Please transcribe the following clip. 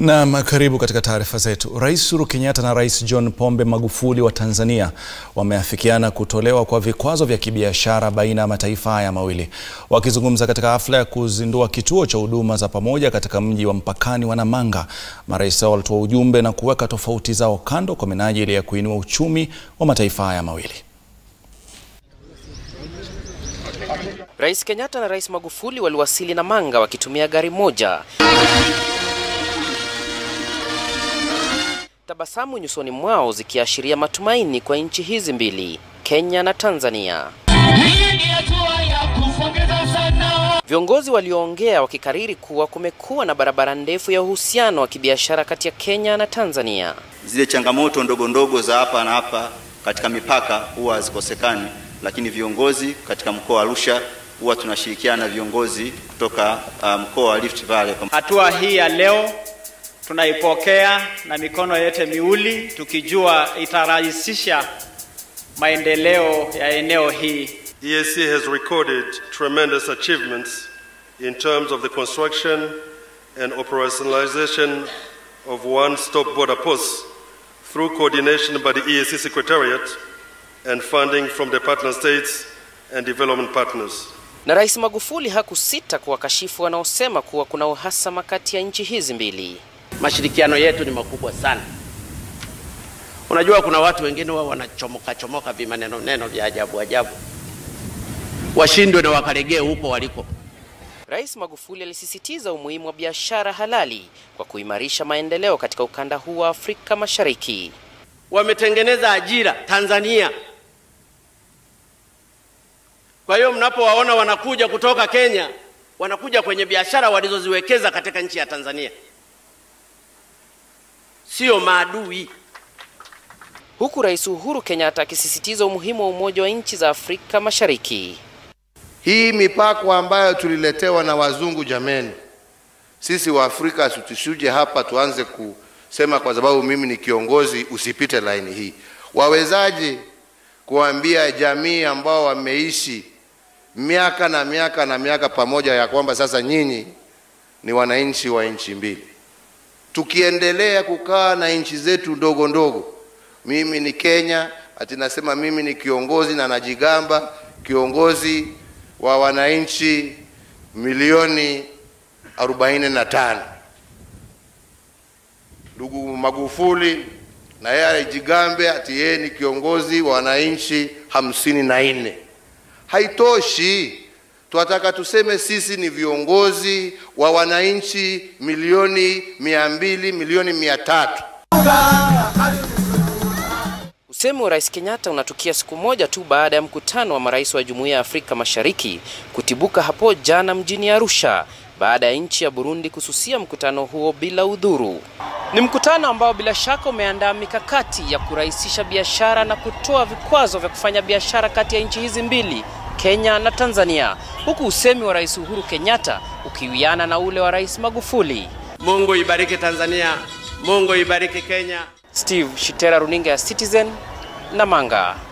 Naam, karibu katika taarifa zetu. Rais Uhuru Kenyatta na Rais John Pombe Magufuli wa Tanzania wameafikiana kutolewa kwa vikwazo vya kibiashara baina ya mataifa haya mawili. Wakizungumza katika hafla ya kuzindua kituo cha huduma za pamoja katika mji wa mpakani wa Namanga, marais hao walitoa ujumbe na kuweka tofauti zao kando kwa minajili ya kuinua uchumi wa mataifa haya mawili. Rais Kenyatta na Rais Magufuli waliwasili Namanga wakitumia gari moja. Tabasamu nyusoni mwao zikiashiria matumaini kwa nchi hizi mbili, Kenya na Tanzania. Viongozi walioongea wakikariri kuwa kumekuwa na barabara ndefu ya uhusiano wa kibiashara kati ya Kenya na Tanzania. Zile changamoto ndogo ndogo za hapa na hapa katika mipaka huwa hazikosekani, lakini viongozi katika mkoa wa Arusha huwa tunashirikiana na viongozi kutoka uh, mkoa wa Rift Valley. Hatua hii ya leo tunaipokea na mikono yote miwili tukijua itarahisisha maendeleo ya eneo hii. EAC has recorded tremendous achievements in terms of the construction and operationalization of one-stop border posts through coordination by the EAC Secretariat and funding from the partner states and development partners. Na Rais Magufuli hakusita kuwakashifu wanaosema kuwa kuna uhasama kati ya nchi hizi mbili. Mashirikiano yetu ni makubwa sana. Unajua, kuna watu wengine wao wanachomoka chomoka vimaneno neno vya ajabu ajabu, washindwe na wakalegee huko waliko. Rais Magufuli alisisitiza umuhimu wa biashara halali kwa kuimarisha maendeleo katika ukanda huu wa Afrika Mashariki. Wametengeneza ajira Tanzania. Kwa hiyo mnapowaona wanakuja kutoka Kenya, wanakuja kwenye biashara walizoziwekeza katika nchi ya Tanzania, sio maadui. Huku Rais Uhuru Kenyatta akisisitiza umuhimu wa umoja wa nchi za Afrika Mashariki. Hii mipako ambayo tuliletewa na wazungu, jameni, sisi wa Afrika tusije hapa tuanze kusema kwa sababu mimi ni kiongozi usipite laini hii. Wawezaje kuambia jamii ambao wameishi miaka na miaka na miaka pamoja ya kwamba sasa nyinyi ni wananchi wa nchi mbili? Tukiendelea kukaa na nchi zetu ndogo ndogo, mimi ni Kenya, ati nasema mimi ni kiongozi na najigamba kiongozi wa wananchi milioni arobaini na tano. Ndugu Magufuli na yeye alijigambe ati yeye ni kiongozi wa wananchi hamsini na nne. Haitoshi, tunataka tuseme sisi ni viongozi wa wananchi milioni mia mbili milioni mia tatu. Usemi wa Rais Kenyatta unatukia siku moja tu baada ya mkutano wa marais wa Jumuiya ya Afrika Mashariki kutibuka hapo jana mjini Arusha baada ya nchi ya Burundi kususia mkutano huo bila udhuru. Ni mkutano ambao bila shaka umeandaa mikakati ya kurahisisha biashara na kutoa vikwazo vya kufanya biashara kati ya nchi hizi mbili, Kenya na Tanzania, huku usemi wa Rais Uhuru Kenyatta ukiwiana na ule wa Rais Magufuli. Mungu ibariki Tanzania, Mungu ibariki Kenya. Steve Shitera, runinga ya Citizen, Namanga.